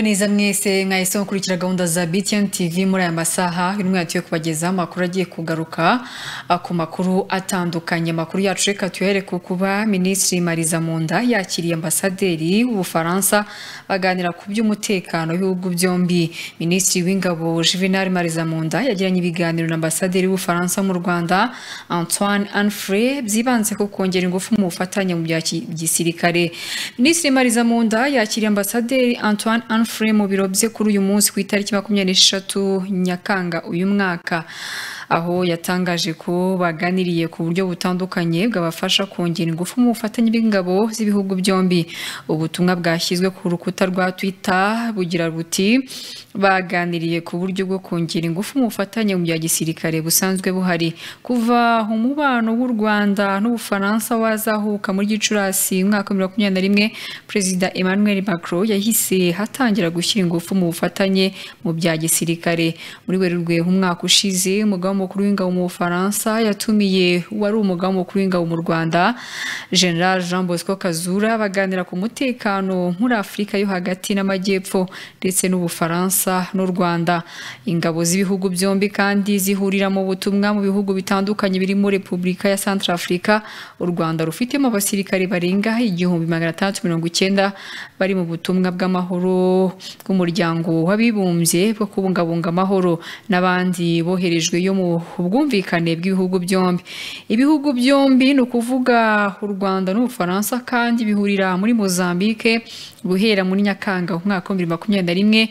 neza mwese mwahise mukurikira gahunda za BTN TV muri aya masaha y'umwe yatuye kubagezaho amakuru agiye kugaruka ah, ku makuru atandukanye amakuru yacu reka tuhere ku kuba minisitiri Mariza Munda yakiriye ambasaderi w'Ubufaransa baganira ku by'umutekano w'ibihugu byombi minisitiri w'ingabo Juvenal Mariza Munda yagiranye ibiganiro na ambasaderi w'Ubufaransa mu Rwanda Antoine Anfray byibanze ku kongera ingufu mu bufatanye mu bya ki- gisirikare minisitiri Mariza Munda yakiriye ambasaderi Antoine Anfray mu biro bye kuri uyu munsi ku itariki makumyabiri n'eshatu Nyakanga uyu mwaka aho yatangaje ko baganiriye ku buryo butandukanye bwabafasha kongera ingufu mu bufatanye bw'ingabo z'ibihugu byombi ubutumwa bwashyizwe ku rukuta rwa Twitter bugira buti baganiriye ku buryo bwo kongera ingufu mu bufatanye mu bya gisirikare busanzwe buhari kuva umubano w'u Rwanda n'Ubufaransa wazahuka muri Gicurasi umwaka wa 2021 Perezida Emmanuel Macron yahise hatangira gushyira ingufu mu bufatanye mu bya gisirikare muri Werurwe umwaka ushize umugaba mukuru w'ingabo mu Bufaransa yatumiye uwari umugaba mukuru w'ingabo mu Rwanda Gen Jean Bosco Kazura baganira ku mutekano muri Afurika yo hagati n'amajyepfo ndetse n'Ubufaransa n'u Rwanda ingabo z'ibihugu byombi kandi zihurira mu butumwa mu bihugu bitandukanye birimo Repubulika ya Centre Africa u Rwanda rufitemo abasirikare barenga igihumbi magana atandatu mirongo icyenda bari mu butumwa bw'amahoro bw'umuryango w'abibumbye bwo kubungabunga amahoro n'abandi boherejwe yo mu bwumvikane bw'ibihugu byombi ibihugu byombi ni ukuvuga u Rwanda n'Ubufaransa kandi bihurira muri Mozambique guhera muri Nyakanga umwaka wa bibiri makumyabiri na rimwe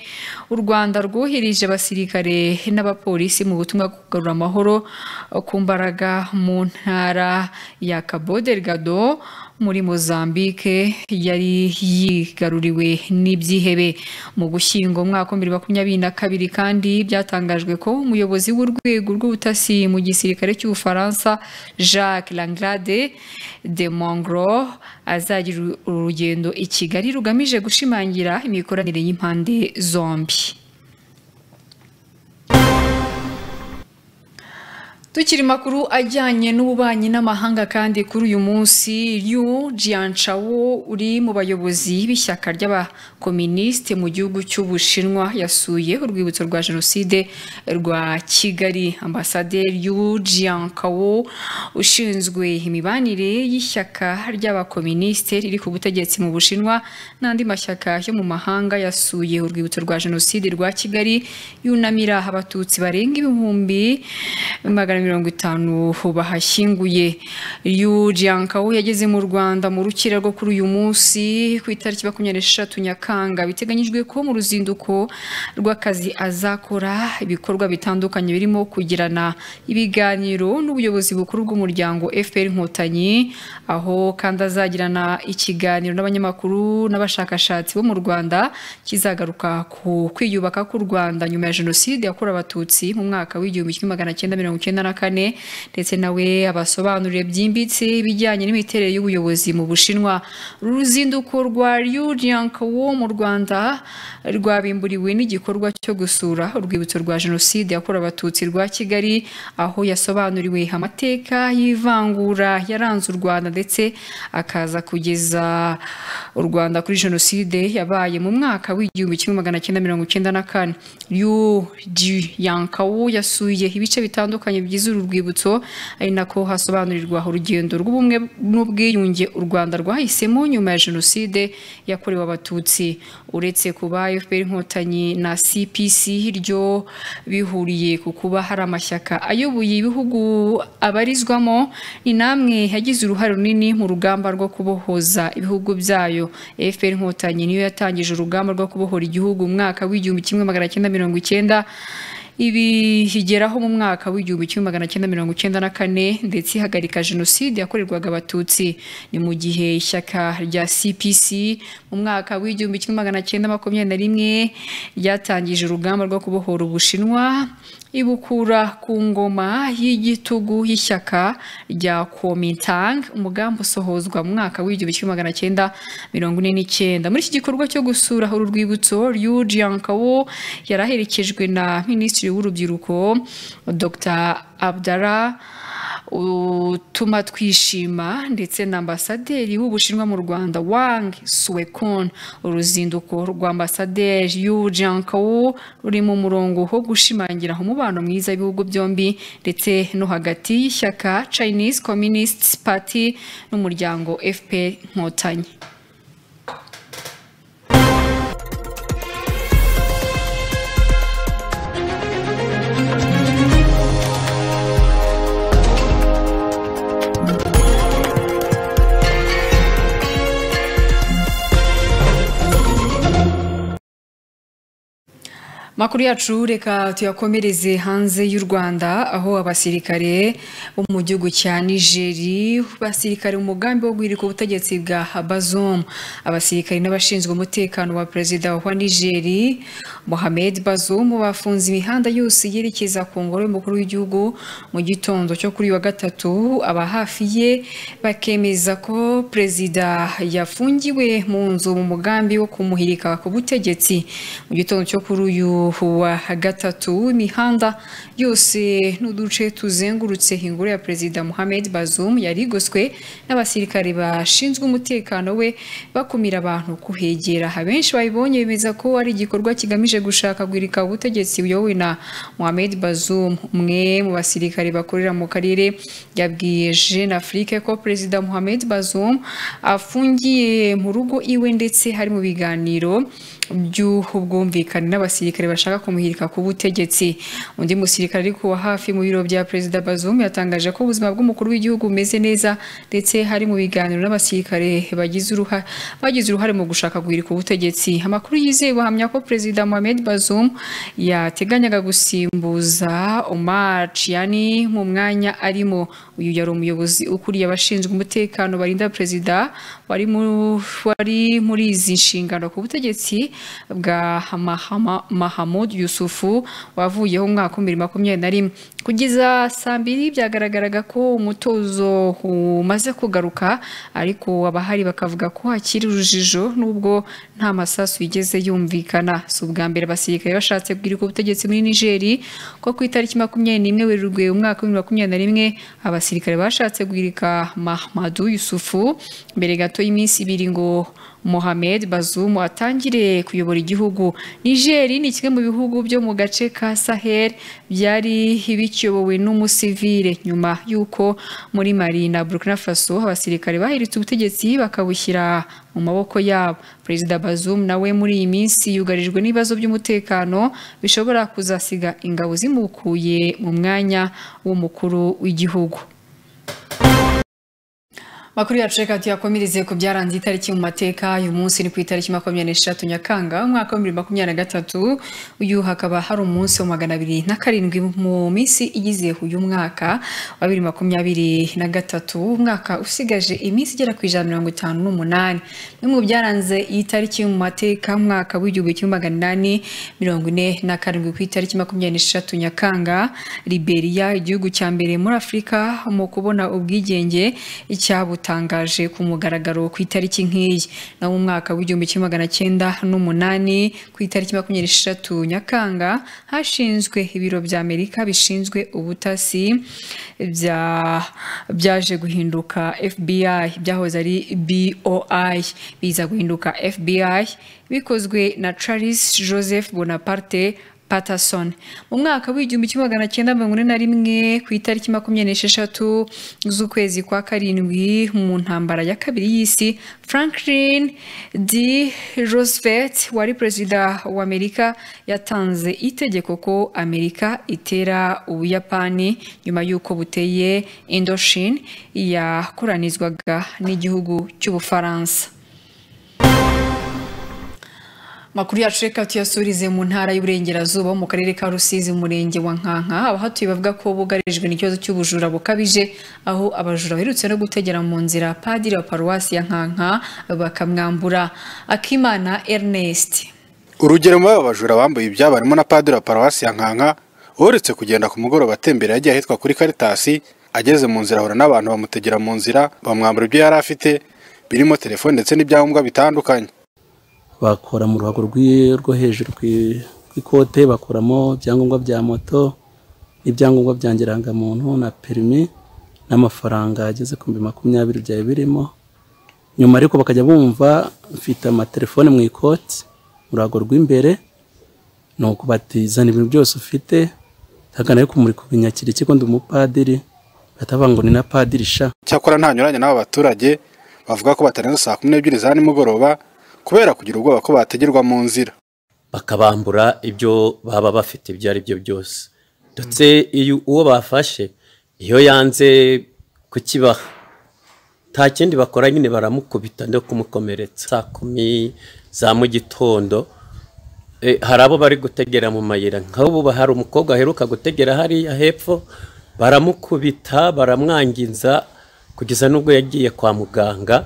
u Rwanda rwohereje abasirikare n'abapolisi mu butumwa bwo kugarura amahoro ku mbaraga mu ntara ya Cabo Delgado muri Mozambique yari yigaruriwe n'ibyihebe mu gushyingo umwaka wa bibiri makumyabiri na kabiri kandi byatangajwe ko umuyobozi w'urwego rw'ubutasi mu gisirikare cy'Ubufaransa Jacques Langlade de Mongro azagira urugendo i Kigali rugamije gushimangira imikoranire y'impande zombi Tukiri makuru ajyanye n'ububanyi n'amahanga kandi kuri uyu munsi Liu Jianchao uri mu bayobozi b'ishyaka ry'abakominisite mu gihugu cy'Ubushinwa yasuye urwibutso rwa Jenoside rwa Kigali ambasaderi Liu Jianchao ushinzwe imibanire y'ishyaka ry'abakominisite riri ku butegetsi mu Bushinwa n'andi mashyaka yo mu mahanga yasuye urwibutso rwa Jenoside rwa Kigali yunamira abatutsi barenga ibihumbi magana mirongo itanu bahashyinguye Liu Jianchao yageze mu Rwanda mu rukira rwo kuri uyu munsi ku itariki makumyabiri n'eshatu Nyakanga biteganyijwe ko mu ruzinduko rw'akazi azakora ibikorwa bitandukanye birimo kugirana ibiganiro n'ubuyobozi bukuru bw'umuryango FPR Inkotanyi aho kandi azagirana ikiganiro n'abanyamakuru n'abashakashatsi bo mu Rwanda kizagaruka ku kwiyubaka k'u Rwanda nyuma ya Jenoside yakorewe Abatutsi mu mwaka w'igihumbi kimwe magana cyenda mirongo icyenda na kane ndetse nawe abasobanurire byimbitse ibijyanye n'imiterere y'ubuyobozi mu Bushinwa uru ruzinduko rwa Liu Jianchao mu Rwanda rwabimburiwe n'igikorwa cyo gusura urwibutso rwa Jenoside yakorewe Abatutsi rwa Kigali aho yasobanuriwe amateka y'ivangura yaranze u Rwanda ndetse akaza kugeza u Rwanda kuri Jenoside yabaye mu mwaka w'igihumbi kimwe magana cyenda mirongo icyenda na kane Liu Jianchao yasuye ibice bitandukanye bigize uru rwibutso ari nako hasobanurirwa urugendo rw'ubumwe n'ubwiyunge u Rwanda rwahisemo nyuma ya Jenoside yakorewe Abatutsi uretse kuba FPR Inkotanyi na CPC ryo bihuriye ku kuba hari amashyaka ayoboye ibihugu abarizwamo ni namwe yagize uruhare runini mu rugamba rwo kubohoza ibihugu byayo FPR Inkotanyi niyo yatangije urugamba rwo kubohora igihugu mu mwaka w'igihumbi kimwe magana cyenda mirongo icyenda ibi higeraho mu mwaka w'igihumbi kimwe magana cyenda mirongo icyenda na kane ndetse ihagarika jenoside yakorerwaga abatutsi ni mu gihe ishyaka rya cpc mu mwaka w'igihumbi kimwe magana cyenda makumyabiri na rimwe ryatangije urugamba rwo kubohora ubushinwa ibukura ku ngoma y'igitugu y'ishyaka rya Kuomintang umugambi usohozwa mu mwaka w'igihumbi kimwe magana cyenda mirongo ine n'icyenda muri iki gikorwa cyo gusura uru rwibutso Liu Jianchao yari aherekejwe na minisitiri w'urubyiruko Dr Abdallah utuma twishima ndetse na ambasaderi w'ubushinwa mu rwanda wang suwekon uruzinduko rwa ambasaderi yu jankawo ruri mu murongo wo gushimangira umubano mwiza w'ibihugu byombi ndetse no hagati y'ishyaka chinese communist party n'umuryango fpr nkotanyi makuru yacu reka tuyakomereze hanze y'u rwanda aho abasirikare bo mu gihugu cya nigeri basirikare mu mugambi wo guhirika ubutegetsi bwa bazomu abasirikare n'abashinzwe umutekano wa perezida wa nigeri mohamed bazomu bafunze imihanda yose yerekeza ku ngoro y'umukuru w'igihugu mu gitondo cyo kuri uyu wa gatatu aba hafi ye bakemeza ko perezida yafungiwe mu nzu mu mugambi wo kumuhirika ku butegetsi mu gitondo cyo kuri uyu wa gatatu imihanda yose n'uduce tuzengurutse ingoro ya perezida Mohamed Bazoum yari igoswe n'abasirikare bashinzwe umutekano we bakumira abantu kuhegera abenshi babibonye bemeza ko ari igikorwa kigamije gushaka guhirika ubutegetsi buyobowe na Mohamed Bazoum umwe mu basirikare bakorera mu karere yabwiye Jeune Afrique ko perezida Mohamed Bazoum afungiye mu rugo iwe ndetse hari mu biganiro by'ubwumvikane n'abasirikare bashaka kumuhirika ku butegetsi undi musirikare ariko wa hafi mu biro bya perezida Bazoum yatangaje ko ubuzima bw'umukuru w'igihugu bumeze neza ndetse hari mu biganiro n'abasirikare bagize uruhare bagize uruhare mu gushaka guhirika ubutegetsi amakuru yizewe ahamya ko perezida Mohamed Bazoum yateganyaga gusimbuza Omar Chiani mu mwanya arimo uyu yari umuyobozi ukuriye abashinzwe umutekano barinda perezida wari muri izi nshingano ku butegetsi bwa Mahama, Mahamud Yusufu wavuyeho umwaka wa makumyabiri na rimwe kugeza saa mbiri byagaragaraga ko umutozo umaze kugaruka ariko abahari bakavuga ko hakiri urujijo nubwo nta masasu yigeze yumvikana si ubwa mbere abasirikare bashatse guhirika ubutegetsi muri nigeri ko ku itariki makumyabiri n'imwe werurwe umwaka wa makumyabiri na rimwe abasirikare bashatse guhirika Mahamadu Yusufu mbere gato y'iminsi ibiri ngo Mohamed Bazoum atangire kuyobora igihugu Niger ni kimwe mu bihugu byo mu gace ka Sahel byari bikiyobowe n'umusivile nyuma y'uko muri Mali na Burkina Faso abasirikare bahiritse ubutegetsi bakabushyira mu maboko yabo Perezida Bazoum nawe muri iyi minsi yugarijwe n'ibibazo by'umutekano bishobora kuzasiga ingabo zimukuye mu mwanya w'umukuru w'igihugu makuru yacu reka tuyakomereze ku byaranze itariki mu mateka uyu munsi ni ku itariki makumyabiri n'eshatu nyakanga umwaka w'ibihumbi makumyabiri na gatatu uyu hakaba hari umunsi wa magana abiri na karindwi mu minsi igize uyu mwaka wa bibiri makumyabiri na gatatu umwaka usigaje iminsi igera ku ijana mirongo itanu n'umunani bimwe mu byaranze iyi tariki mu mateka umwaka w'igihumbi kimwe magana inani mirongo ine na karindwi ku itariki makumyabiri n'eshatu nyakanga liberia igihugu cya mbere muri afurika mu kubona ubwigenge icyabuta yatangaje ku mugaragaro ku itariki nk'iyi na mu mwaka w'igihumbi kimwe magana cyenda n'umunani ku itariki makumyabiri n'eshatu nyakanga hashinzwe ibiro bya amerika bishinzwe ubutasi byaje guhinduka fbi byahoze ari boi biza guhinduka fbi bikozwe na charles joseph bonaparte Patterson mu mwaka w'igihumbi kimwe magana cyenda mirongo ine na rimwe ku itariki makumyabiri n'esheshatu z'ukwezi kwa karindwi mu ntambara ya kabiri y'isi Franklin D Roosevelt wari perezida wa Amerika yatanze itegeko ko Amerika itera Ubuyapani nyuma y'uko buteye Indochine yakoranizwaga n'igihugu cy'Ubufaransa makuru yacu reka tuyasurize mu ntara y'uburengerazuba mu karere ka rusizi mu murenge wa nkanka abahatuye bavuga ko bugarijwe n'ikibazo cy'ubujura bukabije aho abajura baherutse no gutegera mu nzira padiri wa paruwasi ya nkanka bakamwambura akimana ernest urugero muri aba bajura bambuye ibyabo harimo na padiri wa paruwasi ya nkanka uretse kugenda ku mugoroba atembera yagiye ahitwa kuri karitasi ageze mu nzira ahura n'abantu bamutegera mu nzira bamwambura ibyo yari afite birimo telefone ndetse n'ibyangombwa bitandukanye bakora mu ruhago rwo hejuru ku ikote bakuramo ibyangombwa bya moto n'ibyangombwa bya ngirangamuntu na perimi n'amafaranga ageze ku bihumbi makumyabiri byari birimo nyuma ariko bakajya bumva mfite amatelefone mu ikoti mu ruhago rw'imbere ni uko batizana ibintu byose ufite hagana ariko muri kubinyakira ikigo ndi umupadiri batavuga ngo ni na padiri sha cyakora ntanyuranye n'aba baturage bavuga ko batarenza saa kumi n'ebyiri za nimugoroba kubera kugira ubwoba ko bategerwa mu nzira bakabambura ibyo baba bafite ibyo ari byo byose ndetse iyo uwo bafashe iyo yanze kukibaha nta kindi bakora nyine baramukubita no kumukomeretsa saa kumi za mu gitondo eh, hari abo bari gutegera mu mayira nk'ubu hari umukobwa aheruka gutegera hariya hepfo baramukubita baramwangiza kugeza n'ubwo yagiye kwa muganga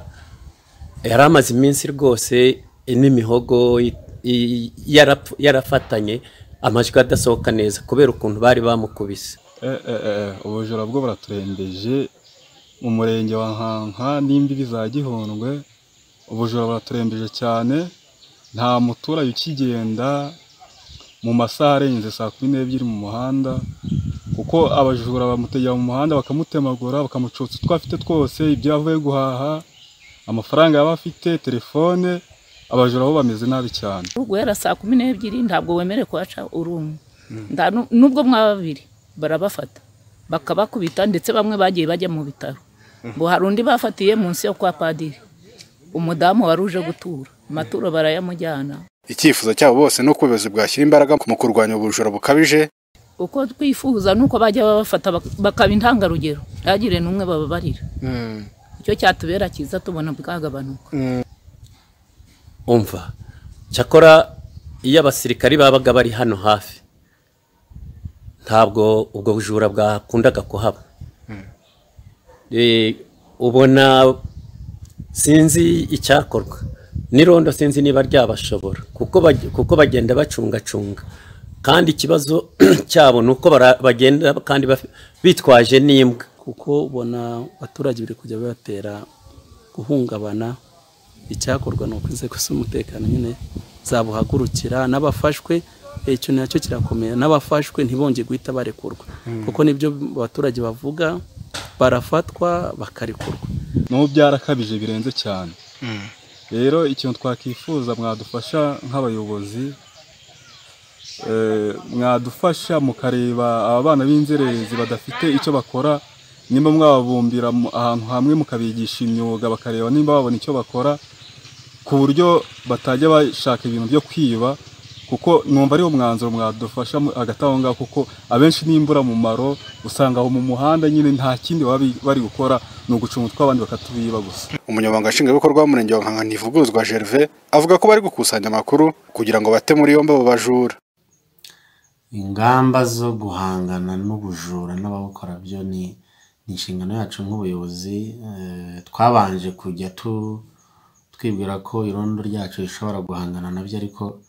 yari amaze iminsi rwose n'imihogo i- i- yarapfu- yarafatanye amajwi adasohoka neza kubera ukuntu bari bamukubise Eh, eh, eh, ubujura bwo buraturembeje mu murenge wa nkanka n'imbibi za gihundwe ubujura buraturembeje cyane nta muturage ukigenda mu masaha arenze saa kumi n'ebyiri mu muhanda kuko abajura bamutegera mu muhanda bakamutemagura bakamucutsa utwo afite twose ibyo avuye guhaha amafaranga yaba afite telefone abajura bo bameze nabi cyane guhera saa kumi n'ebyiri ntabwo wemerewe kuhaca uri umwe Nta nu- nubwo mwaba babiri barabafata bakabakubita ndetse bamwe bagiye bajya mu bitaro ngo hari undi bafatiye munsi yo kwa padiri umudamu wari uje gutura amaturo barayamujyana icyifuzo cyabo bose ni uko ubuyobozi bwashyira imbaraga mu kurwanya ubujura bukabije uko twifuza nuko bajya babafata bak- bakaba intangarugero ntihagire n'umwe bababarira icyo cyatubera cyiza tubona bwagabanuka umva cyakora iyo abasirikari babaga bari hano hafi ntabwo ubwo bujura bwakundaga kuhaba Eh, ubona sinzi icyakorwa n'irondo sinzi niba ryabashobora kuko bag- kuko bagenda bacungacunga kandi ikibazo cyabo ni uko bara- bagenda kandi baf- bitwaje n'imbwa kuko ubona abaturage biri kujya bibatera guhungabana icyakorwa ni uko inzego z'umutekano nyine zabuhagurukira n'abafashwe eh, icyo nacyo kirakomera n'abafashwe ntibongere guhita barekurwa kuko nibyo abaturage bavuga barafatwa bakarekurwa n'ubu byarakabije birenze cyane rero ikintu twakwifuza mwadufasha nk'abayobozi eh, mwadufasha mukareba aba bana b'inzererezi badafite icyo bakora nimba mwababumbira mu- ahantu hamwe mukabigisha imyuga bakareba nimba babona icyo bakora ku buryo batajya bashaka ibintu byo kwiba kuko numva ariwo mwanzuro mwadufasha mu- hagati aho ngaho kuko abenshi n'imbura mumaro usanga aho mu muhanda nyine nta kindi baba bi- bari gukora ni ugucunga utw'abandi bakatubiba gusa umunyamabanga nshingwabikorwa w'umurenge wa nkanka ntivuguruzwa gerve avuga ko bari gukusanya amakuru kugira ngo bate muri yombi abo bajura ingamba zo guhangana n'ubujura n'ababukora byo ni ni inshingano yacu nk'ubuyobozi eh, twabanje kujya tu- twibwira ko irondo ryacu rishobora guhangana nabyo ariko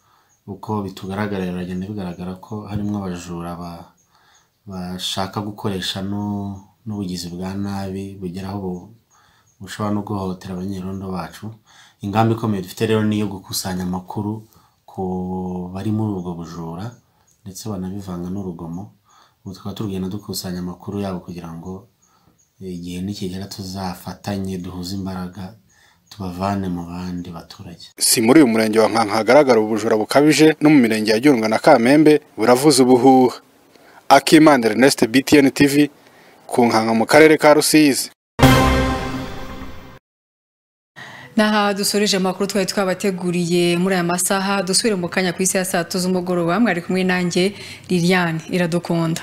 uko bitugaragarira biragenda bigaragara ko harimo abajura ba- bashaka gukoresha n'u- n'ubugizi bwa nabi bugera aho bu- bushobora no guhohotera abanyerondo bacu ingamba ikomeye dufite rero ni iyo gukusanya amakuru ku bari muri ubwo bujura ndetse banabivanga n'urugomo ubu tukaba tugenda dukusanya amakuru yabo kugira ngo igihe nikigera tuzafatanye duhuze imbaraga tubavane mu bandi baturage si muri uyu murenge wa nkanka hagaragara ubujura bukabije no mu mirenge ya Gihundwe na kamembe buravuza ubuhuha akimana ernest btn tv ku nkanka mu karere ka rusizi Naha dusoreje amakuru twari twabateguriye muri aya masaha dusubire mu kanya ku isi ya saa tatu z'umugoroba mwari kumwe nanjye Liliane iradukunda